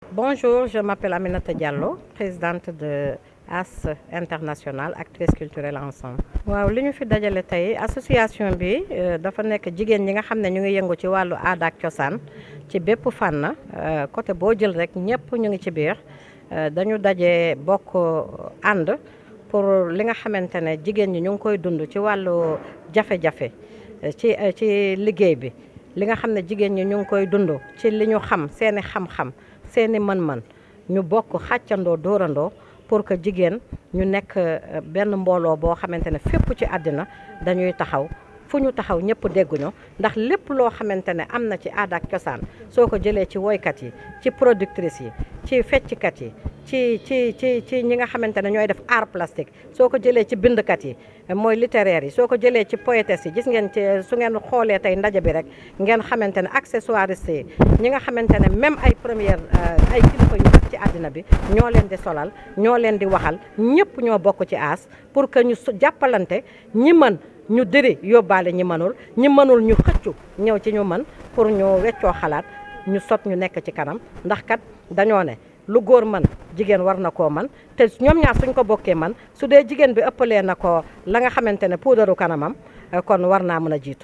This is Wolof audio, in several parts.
Bonjour, je m'appelle Aminata Diallo, présidente de AS International actrice culturelle ensemble. waaw li ñu fi dajale tey association bi dafa nekk jigéen ñi nga xam ne ñu ngi yëngu ci wàllu aada ak cosaan ci bépp fànn côté boo jël rek ñëpp ñu ngi ci biir dañu daje bokk ànd pour li nga xamante ne jigéen ñi ñu ngi koy dund ci wàllu jafe-jafe ci ci liggéey bi li nga xam ne jigéen ñi ñu ngi koy dund ci li ñu xam seeni xam-xam seeni mën-mën ñu bokk xàccandoo dóorandoo pour que jigéen ñu nekk benn mbooloo boo xamante ne fépp ci àddina dañuy taxaw fu ñu taxaw ñëpp dégguñu ndax lépp loo xamante ne am na ci aada ak cosaan soo ko jëlee ci woykat yi ci productrice yi ci fecckat yi ci ci ci ci ñi nga xamante ne ñooy def art plastique soo ko jëlee ci bindkat yi mooy littéraire yi soo ko jëlee ci poétesse yi gis ngeen ci su ngeen xoolee tey ndaje bi rek ngeen xamante ne accessoiriste yi ñi nga xamante ne même ay première ay kilifa yu mag ci àddina bi ñoo leen di solal ñoo leen di waxal ñëpp ñoo bokk ci aas pour que ñu jàppalante ñi mën ñu dëri yóbbaale ñi mënul ñi mënul ñu xëccu ñëw ci ñu mën pour ñu weccoo xalaat ñu sot ñu nekk ci kanam ndax kat dañoo ne lu góor mën jigéen war na koo man te ñoom ñaar suñ ko bokkee man su dee jigéen bi ëppalee na ko la nga xamante ne puudaru kanamam kon war naa mën a jiitu.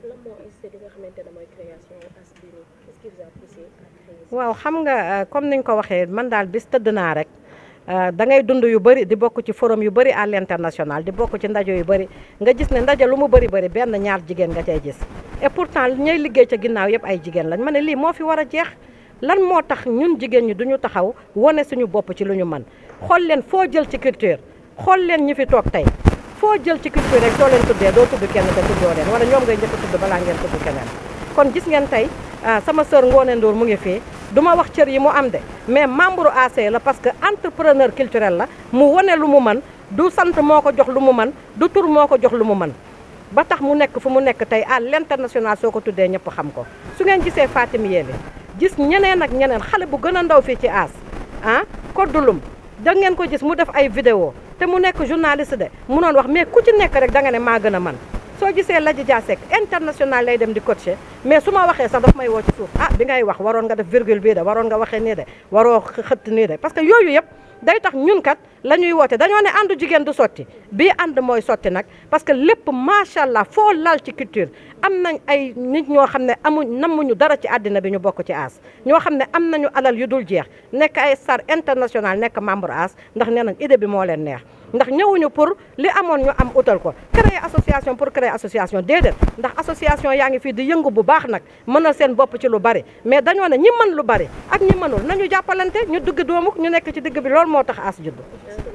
waaw xam nga comme niñ ko waxee man daal bis tëdd naa rek. da ngay dund yu bëri di bokk ci forum yu bëri à l'international di bokk ci ndaje yu bëri nga gis ne ndaje lu mu bëri bëri benn ñaar jigéen nga cay gis et pourtant ñooy liggéey ca ginnaaw yëpp ay jigéen lañ ma ne lii moo fi war a jeex lan moo tax ñun jigéen ñi duñu taxaw wane suñu bopp ci lu ñu mën xool leen foo jël ci culture xool leen ñi fi toog tey foo jël ci culture rek soo leen tuddee doo tudd kenn te tuddoo leen wala ñoom ngay njëkk tudd balaa ngeen tudd keneen kon gis ngeen tey sama sœur Ngoné Ndour mu ngi fii du ma wax cër yi mu am de mais membre AC la parce que entrepreneur culturel la mu wane lu mu mën du sant moo ko jox lu mu mën du tur moo ko jox lu mu mën ba tax mu nekk fu mu nekk tey à l'international soo ko tuddee ñëpp xam ko su ngeen gisee Fatim Yéli gis ñeneen ak ñeneen xale bu gën a ndaw fii ci aas ah koddulum da ngeen ko gis mu def ay vidéo te mu nekk journaliste de mu noon wax mais ku ci nekk rek da nga ne maa gën a man soo gisee Ladji Dia Seck international lay dem di coacher mais su ma waxee sax daf may woo ci suuf ah bi ngay wax waroon nga def virgule bii de waroon nga waxee nii de waroo xëtt nii de parce que yooyu yëpp day tax ñun kat la ñuy woote dañoo ne àndu jigéen du sotti bii ànd mooy sotti nag parce que lépp macha allah foo lal ci culture am nañ ay nit ñoo xam ne amuñ namuñu dara ci àddina bi ñu bokk ci aas ñoo xam ne am nañu alal yu dul jeex nekk ay star international nekk membre aas ndax nee nañ idée bi moo leen neex ndax ñëwuñu pour li amoon ñu am utal ko créer association pour créer association déedéet ndax association yaa ngi fii di yëngu bu baax nag mënal seen bopp ci lu bari mais dañoo ne ñi mën lu bari ak ñi mënul nañu jàppalante ñu dugg doomu ñu nekk ci digg bi loolu moo tax aas judd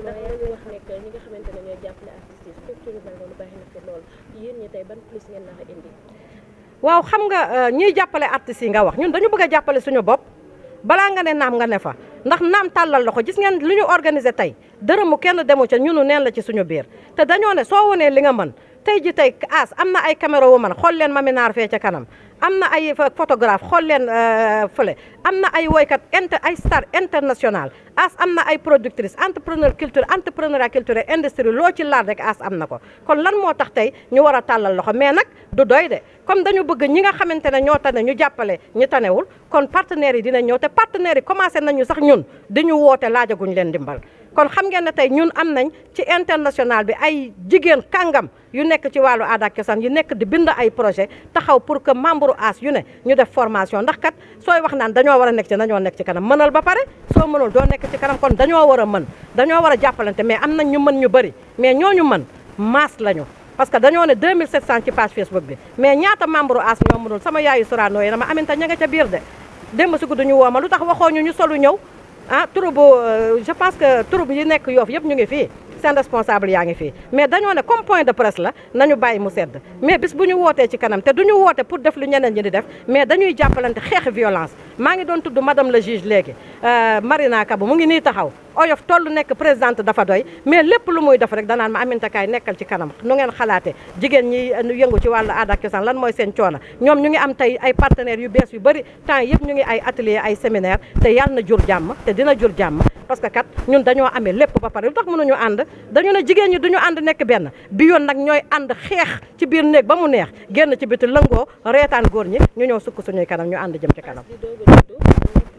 waaw xam nga ñiy jàppale artistes yi nga wax ñun dañu bëgg a jàppale suñu bopp balaa nga ne naam nga ne fa ndax naam tàllal loxo gis ngeen lu ñu organiser tey dërëmu kenn demu ca ñunu neen la ci suñu biir te dañoo ne soo wonee li nga mën tey ji tey as am na ay caméra wu man xool leen maminaar fee ca kanam am na ay photographe xool leen fële am na ay woykat inter ay star international as am na ay productrice entrepreneur culture entrepreneuriat culturel industrie loo ci laal rek as am na ko kon lan moo tax tey ñu war a tàllal loxo mais nag du doy de comme dañu bëgg ñi nga xamante ne ñoo tane ñu jàppale ñu tanewul kon partenaires yi dina ñëw te partenaires yi commencé nañu sax ñun di ñu woote laajaguñ leen dimbal kon xam ngeen ne tey ñun am nañ ci international bi ay jigéen kàngam yu nekk ci wàllu aada ak cosaan yu nekk di bind ay projet taxaw pour que membre as yu ne ñu def formation ndax kat sooy wax naan dañoo war a nekk ci dañoo nekk ci kanam mënal ba pare soo mënul doo nekk ci kanam kon dañoo war a mën dañoo war a jàppalante mais am nañ ñu mën ñu bëri mais ñooñu mën masse lañu parce que dañoo ne 2700 ci page Facebook bi mais ñaata membre as ñoo mënul sama yaayu Sorano yi dama aminta ña nga ca biir de démb si guddi ñu woo ma lu tax waxoo ñu ñu solu ñëw ah troupe je pense que troupe yi nekk yoofu yëpp ñu ngi fii seen responsable yaa ngi fii mais dañoo ne comme point de presse la nañu bàyyi mu sedd mais bis bu ñu wootee ci kanam te du ñu woote pour def lu ñeneen ñi di def mais dañuy jàppalante xeex violence maa ngi doon tudd madame le juge léegi Marina Kabou mu ngi nii taxaw oyof toll nekk présidente dafa doy mais lépp lu muy def rek danaan ma Aminata Kaay nekkal ci kanam nu ngeen xalaatee jigéen ñi yëngu ci wàllu aada ak cosaan lan mooy seen coono ñoom ñu ngi am tey ay partenaires yu bees yu bëri temps yëpp ñu ngi ay atelier ay séminaire te yàlla na jur jàmm te dina jur jàmm parce que kat ñun dañoo amee lépp ba pare lu tax mënuñu ànd dañu ne jigéen ñi duñu ànd nekk benn bi yoon nag ñooy ànd xeex ci biir néeg ba mu neex génn ci biti lëngoo reetaan góor ñi ñu ñëw sukk suñuy kanam ñu ànd jëm ci kanam di doog a judd nekk li nga xamante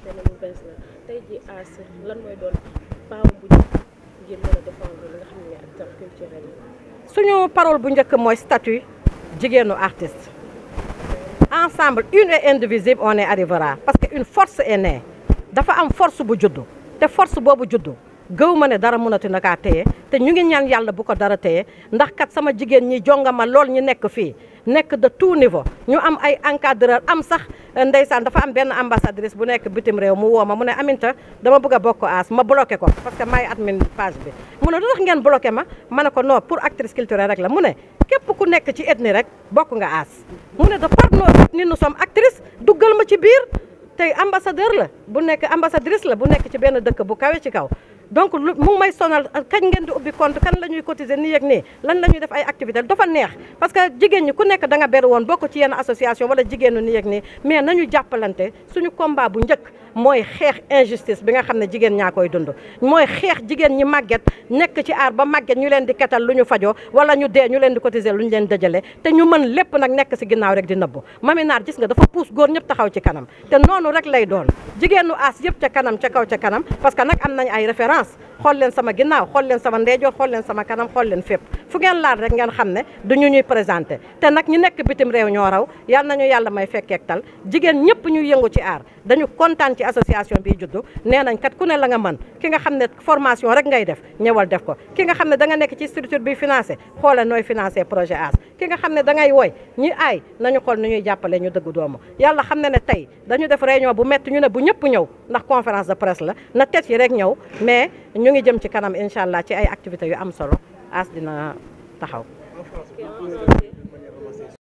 xamante ne lu bees la tey ji Ass lan mooy doon paawam bu njëkk ngir mën a défendre li nga xam ne acteur culturel yi suñu parole bu njëkk mooy statut jigéenu artiste ensemble une et indivisible on y arrivera parce que une force est née dafa am force bu juddu te force boobu juddu gëw ma ne dara mënati na kaa téye te ñu ngi ñaan yàlla bu ko dara téye ndax kat sama jigéen ñi jongama lool ñi nekk fii nekk de tout niveau ñu am ay encadreur am sax ndeysaan dafa am benn ambassadrice bu nekk bitim réew mu woo ma mu ne Aminta dama bëgg a bokk Ass ma bloqué ko parce que may admin page bi mu ne lu tax ngeen bloqué ma ma ne ko non pour actrice culturelle rek la mu ne képp ku nekk ci ethnie rek bokk nga Ass mu ne de par nos ethnies nous sommes actrices duggal ma ci biir tey ambassadeur la bu nekk ambassadrice la bu nekk ci benn dëkk bu kawe ci kaw donc lu mu may sonal kañ ngeen di ubbi compte kan la ñuy cotiser nii ak nii lan la ñuy def ay activité dafa neex parce que jigéen ñi ku nekk da nga beru woon bokk ci yenn association wala jigéenu nii ak nii mais nañu jàppalante suñu combat bu njëkk mooy xeex injustice bi nga xam ne jigéen ñaa koy dund mooy xeex jigéen ñi màgget nekk ci aar ba màgget ñu leen di ketal lu ñu fajoo wala ñu dee ñu leen di cotiser lu ñu leen dëjale te ñu mën lépp nag nekk si ginnaaw rek di nëbbu Mami Naar gis nga dafa pousse góor ñëpp taxaw ci kanam te noonu rek lay doon jigéenu Ass yëpp ca kanam ca kaw ca kanam parce que nag am nañ ay référence xool leen sama ginnaaw xool leen sama ndeyjoor xool leen sama kanam xool leen fépp fu ngeen laal rek ngeen xam ne du ñu ñuy présenté te nag ñi nekk bitim réew ñoo raw yal nañu yàlla may fekkeek tal jigéen ñëpp ñuy yëngu ci aar dañu kontaan ci association bi juddu nee nañ kat ku ne la nga mën ki nga xam ne formation rek ngay def ñëwal def ko ki nga xam ne da nga nekk ci structure bi financé xoole nooy financé projet Ass ki nga xam ne da ngay woy ñi aay nañu xool nu ñuy jàppale ñu dëgg doomu yàlla xam ne ne tey dañu def réunion bu métti ñu ne bu ñëpp ñëw ndax conférence de presse la na tet yi rek ñëw mais ñu ngi jëm ci kanam incha allah ci ay activités yu am solo Ass dina taxaw en français